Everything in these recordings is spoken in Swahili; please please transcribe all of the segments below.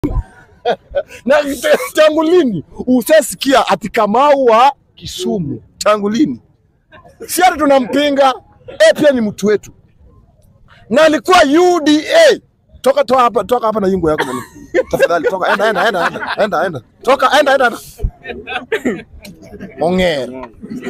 na t- tangu lini usasikia ati Kamau wa Kisumu? Tangu lini? Si ati tunampinga eh, pia ni mtu wetu, na alikuwa UDA. Toka toka hapa, toka hapa na yungu yako bwana. Tafadhali toka, enda enda enda enda enda enda, toka enda enda enda. Ongera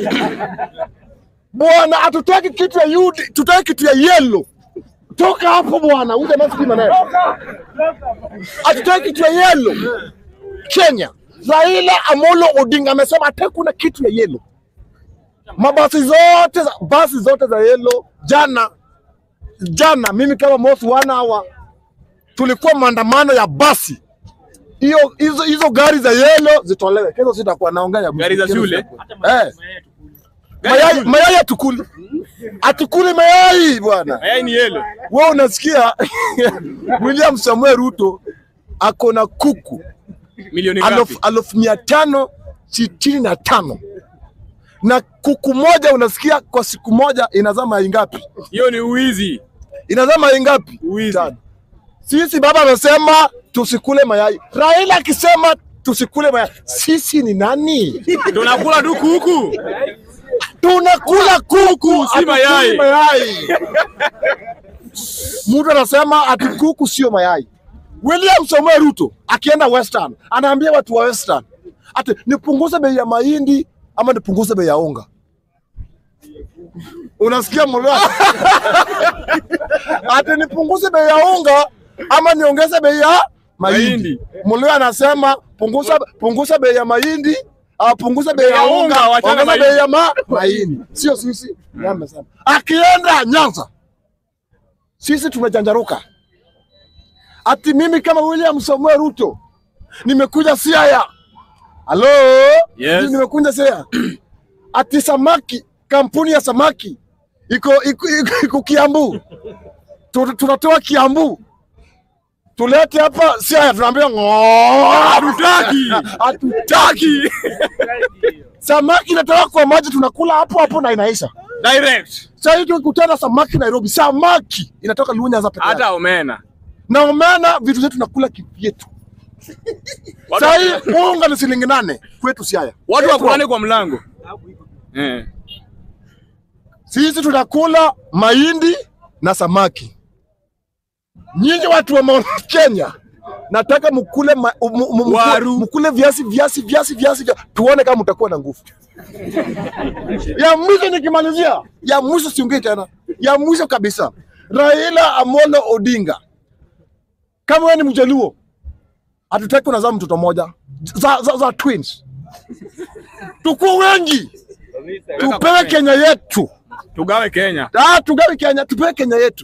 bwana, hatutaki kitu ya UD, tutaki kitu ya yellow. Toka hapo bwana, uje masikini maneno. Hatutaki kitu ya yellow. Kenya, Raila Amolo Odinga amesema hata kuna kitu ya yellow. Mabasi zote za, basi zote za yellow jana jana, mimi kama Mosi wana hawa tulikuwa maandamano ya basi hiyo hizo hizo gari za yellow zitolewe. Kesho sitakuwa naongea ya Gari za kesho shule? sitakuwa. Eh, mayai mayai atukuli atukuli mayai bwana. Mayai ni yellow. Wewe unasikia William Samuel Ruto ako na kuku Milioni alfu ngapi? alfu mia tano sitini na tano na kuku moja unasikia kwa siku moja inazaa mayai ngapi? Hiyo ni uwizi. Inazaa mayai ngapi? Uwizi. Tano. Sisi baba amesema tusikule mayai, Raila akisema tusikule mayai. Sisi ni nani? Tunakula tu kuku. Tunakula kuku, si hatukuli mayai. mayai. Mtu anasema ati kuku sio mayai. William Samoei Ruto akienda Western anaambia watu wa Western ati nipunguze bei ya mahindi ama nipunguze bei ya unga. Unasikia mlo? ati nipunguze bei ya unga ama niongeze bei ya mahindi. Mahindi. Mlio anasema punguza punguza bei ya mahindi au punguza bei ya Ya unga, unga, wachana ongeza mahindi. bei ya ma mahindi. Sio sisi. Yeye amesema. Akienda Nyanza sisi tumejanjaruka. Ati mimi kama William Samuel Ruto nimekuja Siaya. Halo? Yes. Nimekuja Siaya. Ati samaki, kampuni ya samaki iko iko, iko, iko Kiambu. Tu- Tunatoa Kiambu. Tulete hapa Siaya tunaambia ng'oo. Hatutaki. Hatutaki. Samaki inatoka kwa maji tunakula hapo hapo na inaisha. Direct. Sasa hivi tukikutana samaki Nairobi, samaki inatoka Lunya za peke yake. Hata omena. Na omena vitu zetu nakula kivyetu. Watu- Sasa hii unga ni shilingi nane kwetu Siaya. Watu Petro, wakulane kwa mlango. Eh. Sisi tunakula mahindi na samaki. Nyinyi watu wa Mount Kenya nataka mkule ma, m, m, m, Waru. mkule viazi viazi viazi viazi vya, tuone kama mtakuwa na nguvu. ya mwisho nikimalizia, ya mwisho siongei tena, ya mwisho kabisa, Raila Amolo Odinga, kama wewe ni Mjaluo, hatutaki unazaa mtoto mmoja za, za, za twins, tukuwe wengi, tupewe Kenya yetu. Tugawe Kenya. Ah, tugawe Kenya, tupewe Kenya yetu.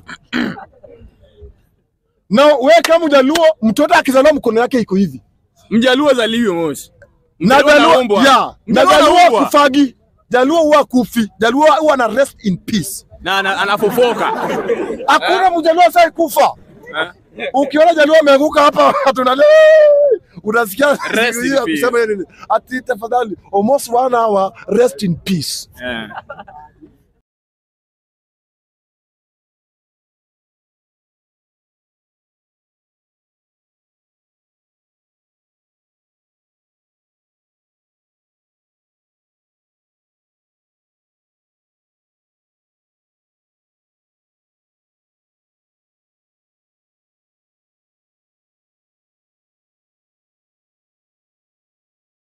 na we kama Mjaluo, mtoto akizaliwa mkono yake iko hivi Mjaluo zaliwe mosi. na Mjaluo Jaluo, anaumbwa. ya, na Mjaluo Jaluo anaumbwa. kufagi, Jaluo huwa kufi, Jaluo huwa na rest in peace. Na ana- anafofoka. Hakuna Mjaluo sai kufa. Eh? Ukiona Jaluo ameanguka hapa tunale unasikia Rest siku in hiyo peace. kusema nini? Ati tafadhali almost one hour rest in peace. Eh.